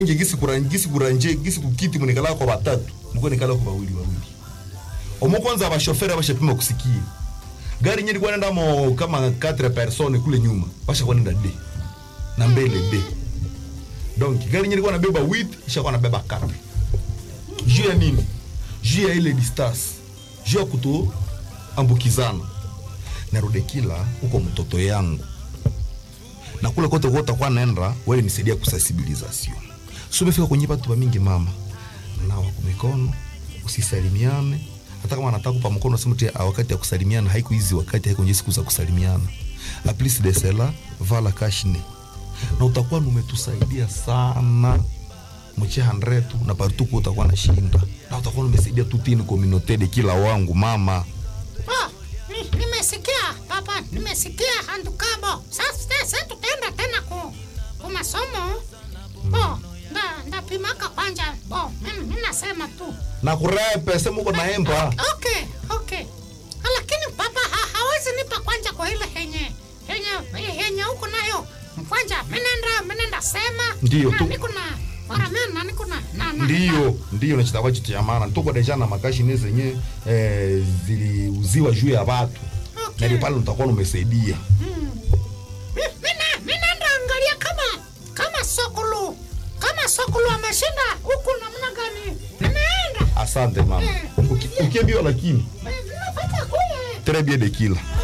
nje gisi kuranje gisi kuranje gisi kukiti munikala kwa batatu mko nikala kwa bawili bawili omo kwanza abashoferi abashapima kusikia gari nye ilikuwa nenda mo kama 4 personnes kule nyuma bashakuwa nenda d na mbele d donc gari nye ilikuwa nabeba 8 ishakuwa nabeba 4 juu ya nini juu ya ile distance juu ya kuto ambukizana narudekila huko mtoto yangu na kule kote kote kwa naenda wewe nisaidia kusensibilisation so umefika kwenye watu wa mingi mama nawa kwa mikono usisalimiane hata kama anataka kupa mkono sema tu ah, wakati ya kusalimiana haiko hizi wakati haiko nje siku za kusalimiana a plus de cela vala kashne na utakuwa umetusaidia sana mche handretu na partuku utakuwa na shinda na utakuwa umesaidia tutini communauté de kila wangu mama Oh, ni- nimesikia papa, nimesikia handukabo. Sasa sasa tutaenda tena ku ku masomo. Bo, nda ndapimaka kwanja. Bo, mimi mimi nasema tu. na kurepe sema uko naemba Okay, okay. Lakini papa ha, hawezi nipa kwanja kwa ile henye henye henye huko nayo. Kwanja menenda menenda sema. Ndiyo, na tu- Niko na waramena na niko na na na. ndiyo ndiyo nachitakuwa chitu ya maana tuko deja na makashine zenye eh, ziliuziwa juu ya watu Okay. na ile pale utakuwa umesaidia Mi- mina minaenda angalia kama kama sokulu kama sokulu ameshinda huku namna gani ninaenda asante mama Eh. Uki- ukiambiwa lakini Eh, ninapata kule très bien de kila